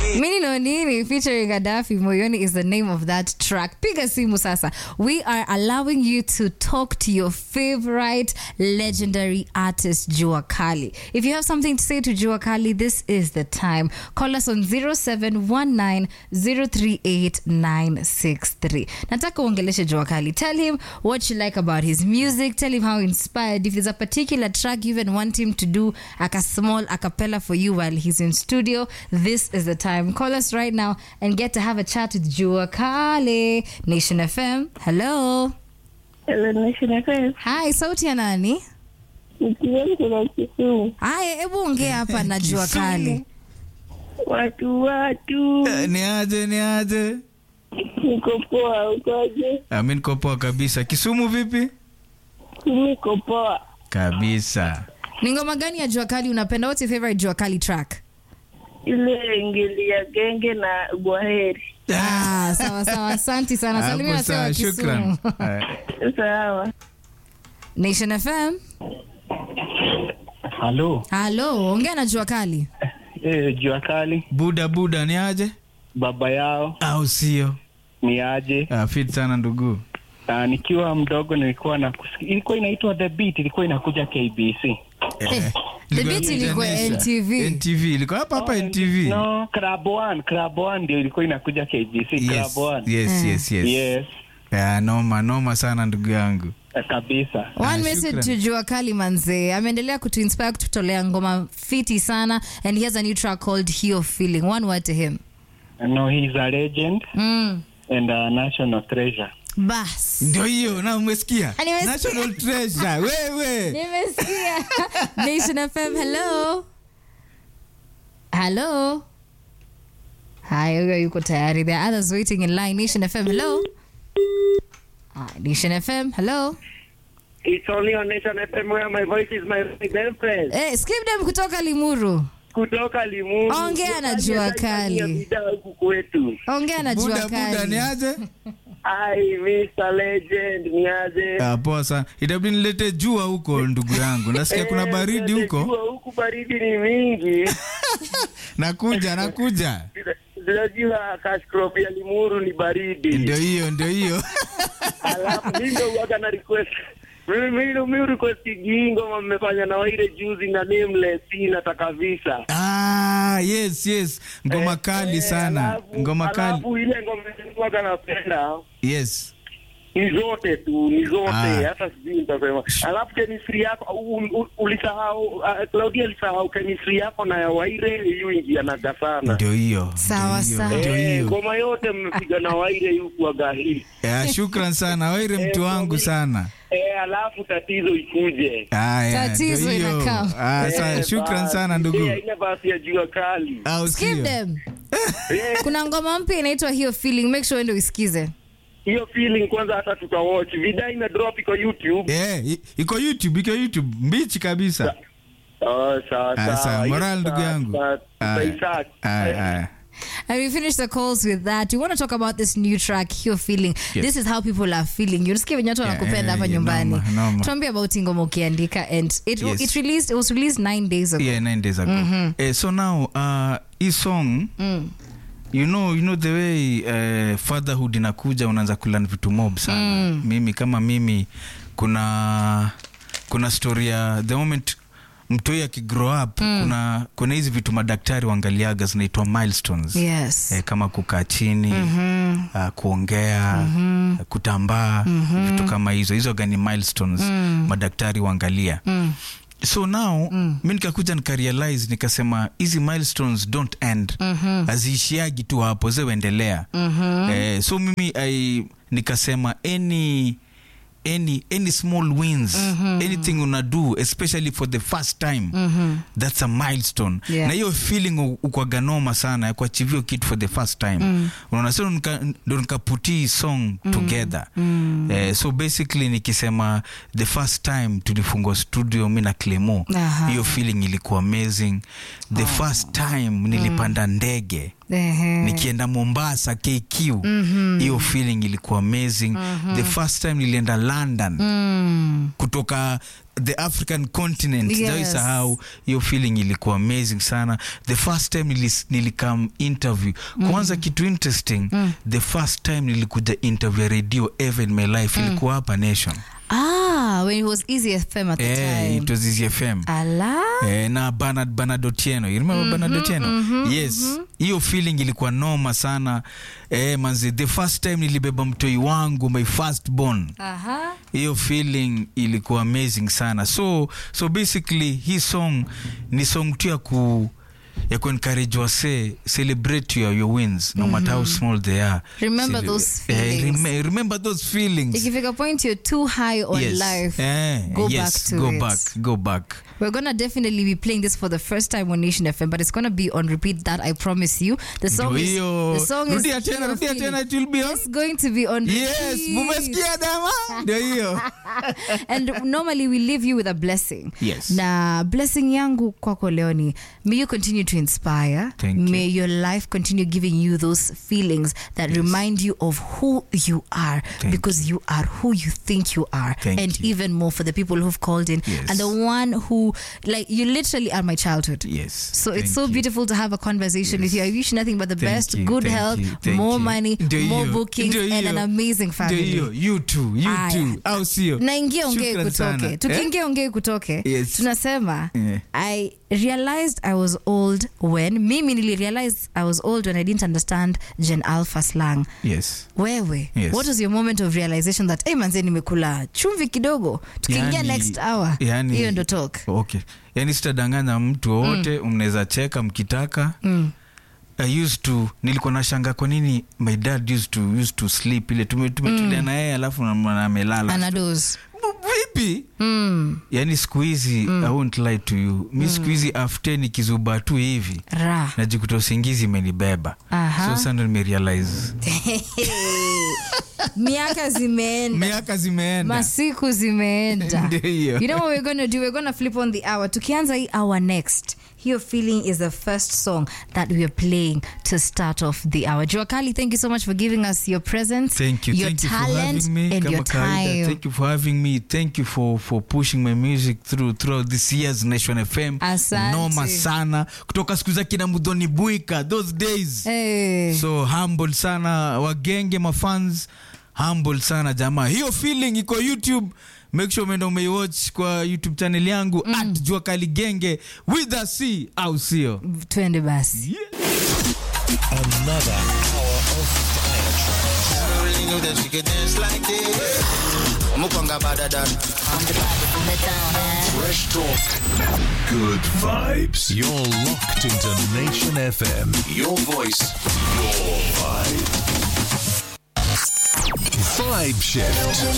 Mini no Nini featuring Gaddafi Moyoni is the name of that track. Piga simu sasa. We are allowing you to talk to your favorite legendary artist Jua Kali. If you have something to say to Jua Kali, this is the time. Call us on 0719038963. Nataka uongeleshe Jua Kali. Tell him what you like about his music. Tell him how inspired. If there's a particular track you even want him to do like a small a cappella for you while he's in studio, this is the time. Call us right now and get to have a chat with Jua Kali. Nation FM. Hello. Hello, Nation FM. Hi, sauti ya nani? Nikiwa kuna Kisumu. Haya, hebu ongea hapa na Jua Kali. Watu watu, Eh, ni aje ni aje niko poa, ukoje? Ah, mi niko poa kabisa kisumu vipi Niko poa. kabisa Ni ngoma gani ya Jua Kali unapenda? What's your favorite Jua Kali track? Ile ngeli ya genge na gwaheri. Ah, sawa sawa. Asante sana. Salimia Hapo wase wa sawa shukran Kisumu. Eh, Sawa. Nation FM. Halo, Halo, ongea na Jua Kali. eh, jua kali, buda buda ni aje baba yao au sio ni aje? Ah, fit sana ndugu Uh, nikiwa mdogo nilikuwa na ilikuwa inaitwa The Beat, ilikuwa inakuja KBC. Eh, The beat ilikuwa NTV. NTV ilikuwa hapa hapa NTV No, Club One, Club One ndio ilikuwa inakuja KBC, yes Club One. yes yes yes Yes, Ah, noma noma sana ndugu yangu eh, kabisa. One Ah, message shukran. to Jua Kali manze. Ameendelea kutuinspire kututolea ngoma fiti sana and he has a new track called Hio Feeling. One word to him. No, he's a legend Mm. and a national treasure. Bas. ndio hiyo na umesikia Ah, nimesikia. national treasure wewe Nimesikia. Nation FM, hello. Hello. Hi, huyo yuko tayari. There are others waiting in line. Nation FM, hello. Ah, Nation FM, hello. It's only on Nation FM where my voice is my girlfriend. Eh, skip them kutoka Limuru. Kutoka Limuru. Ongea na Jua Kali. Bidhaa huku kwetu. Ongea na Jua buda buda Kali. ni aje Ai, Mr. Legend, ni aje? Ah, poa sana itabidi nilete jua huko ndugu yangu nasikia kuna Eh, baridi nende huko jua huku baridi ni mingi. nakuja nakuja Zinajua cash crop ya Limuru ni baridi. ndio hiyo ndio hiyo Alafu mimi ndio huwaga na request. Mimi mimi mimi request hii ngoma mmefanya na Waire juzi na Nameless hii nataka visa. ah, yes yes ngoma kali Eh, sana alafu- ngoma kali Alafu ile ngoma huwaga napenda yes ni zote tu ni zote Ah. hata sijui nitasema alafu chemistry yako u- u- ulisahau uh, Claudia alisahau chemistry yako na ya Waire hiyo ingianaga sana ndio hiyo Sawa, ndio hiyo, sawa. ndio Eh, hiyo ngoma yote mmepiga na Waire huku agahii Ya, shukran sana waire mtu wangu sana eh, alafu tatizo ikuje Aya, Tatizo ndio hiyo. inakam. Ah, sa- Eh, shukran basi. sana ndugu Eh, ile basi ya jua kali au Skip sio them. Eh, Kuna ngoma mpya inaitwa Hio Feeling. Make sure uende uisikize. hiyo feeling kwanza hata tutawatch vida ime drop iko YouTube Eh, i- iko youtube iko youtube mbichi kabisa oh, sawa Ah, sawa sawa moral Hiyo ndugu tuta- yangu tuta- Aya, tutaisearch. aya, aya. And we finish the calls with that. We want to talk about this new track, Hio Feeling. Yes. This is how people are feeling. Unasikia venye watu Yeah, wanakupenda hapa yeah, nyumbani. noma, noma. Tuambie about hii ngoma ukiandika and it, Yes. it released it was released nine days ago. yeah nine days ago eh, so now uh, hii song Mm. you know you know the way uh, fatherhood inakuja unaanza kulan vitu mob sana mm. mimi kama mimi kuna kuna story ya the moment mtoi akigrow up mm. kuna kuna hizi vitu madaktari waangaliaga zinaitwa milestones Yes. eh, kama kukaa chini mm-hmm. uh, kuongea mm-hmm. kutambaa mm-hmm. vitu kama hizo hizo gani milestones mm. madaktari waangalia mm so now mm. mi nikakuja nikarealize nikasema hizi milestones don't end mm-hmm. haziishiagi tu hapo zeweendelea mm-hmm. eh, so mimi I, nikasema any any any small wins mm-hmm. anything una do especially for the first time mm-hmm. that's a milestone Yeah. na hiyo feeling u- ukwaga noma sana ya kuachivio kitu for the first time mm. unaona so nika- ndo nikaputi hii song mm. together mm. eh, so basically nikisema the first time tulifungua studio mi na clemo Aha. hiyo feeling ilikuwa amazing the first time nilipanda ndege Ehe. nikienda mombasa kq hiyo mm-hmm. feeling ilikuwa amazing mm-hmm. the first time nilienda london Mm. kutoka the african continent Yes. Sijawahi sahau hiyo feeling ilikuwa amazing sana the first time nilis, nilikam interview kwanza kitu interesting the first time nilikuja interview ya radio ever in my life ilikuwa hapa nation Ah, when it was Easy FM at the eh, time. it was Easy fm Ala. Eh, na Bernard Bernard Otieno you remember Bernard Otieno yes hiyo feeling ilikuwa noma sana eh, manzi the first time nilibeba mtoi wangu my first born Aha. hiyo feeling ilikuwa amazing sana so so basically hii song ni song tu ya ku ya kuencourage wase celebrate your, your wins no matter how small they are Remember Cele- those eh, feelings. rem- remember those feelings Ikifika point you're too high on yes. life. eh, go yes, back to go it. back go back We're gonna definitely be playing this for the first time on Nation FM, but it's gonna be on repeat. That I promise you. The song Ndio is hiyo. the song Rudia is tena, Hero rudia Feeling. tena, it will be on. It's going to be on yes repeat. mumesikia dama ndio hiyo and normally we leave you with a blessing Yes. na blessing yangu kwako leo ni may you continue to inspire Thank you. may your life continue giving you those feelings that remind you of who you are Thank because you. are who you think you are Thank and you. even more for the people who've called in Yes. and the one who like you literally are my childhood yes so it's Thank so you. beautiful to have a conversation with you. I wish nothing but the Thank best, you, good thank health, you, thank more you. money, Ndio more hiyo, bookings, ndio and an hiyo. amazing Ndio family. hiyo you too you Aya. too au sio naingia ongee Shukran kutoke sana. tukiingia ongee kutoke Yes. tunasema Yeah. i realized i was old when mimi nilirealize i was old when i didn't understand gen alpha slang yes wewe Yes. what was your moment of realization that hey, manze nimekula chumvi kidogo tukiingia Yani- next hour yani- hiyo ndo talk okay yani sitadanganya mtu wowote mm. mnaweza cheka mkitaka mm. I used to nilikuwa nashanga kwa nini my dad used to, used to sleep ile tume- tumetulia na yeye alafu na- na- amelala anados vipi mm. yani siku hizi i won't lie to you mi siku hizi after nikizuba tu hivi ra najikuta usingizi imenibeba Aha. so sasa ndo nimerealize miaka zimeenda miaka zimeenda masiku zimeenda Ndio hiyo. you know what we're gonna do we're gonna flip on the hour tukianza hii hour next hiyo feeling is the first song that we are playing to start off the hour jua kali thank you so much for giving us your presence Thank you. your Thank you for talent having me. and Kama your kawaida, time Thank you for having me. Thank you for, for pushing my music through throughout this year's Nation FM. Asante. Noma sana. Kutoka siku za kina Mudhoni Buika, those days. hey. So humble sana wagenge mafans. Humble sana jamaa. Hiyo feeling iko YouTube. Make sure umeenda umeiwatch kwa YouTube channel yangu at Jua Kali Genge with a C au sio? twende basi Another hour of fire tracks. really knew that she could dance like this. Mukonga better than. Fresh talk. Good vibes. You're locked into Nation FM. Your voice. Your vibe. Vibe shift.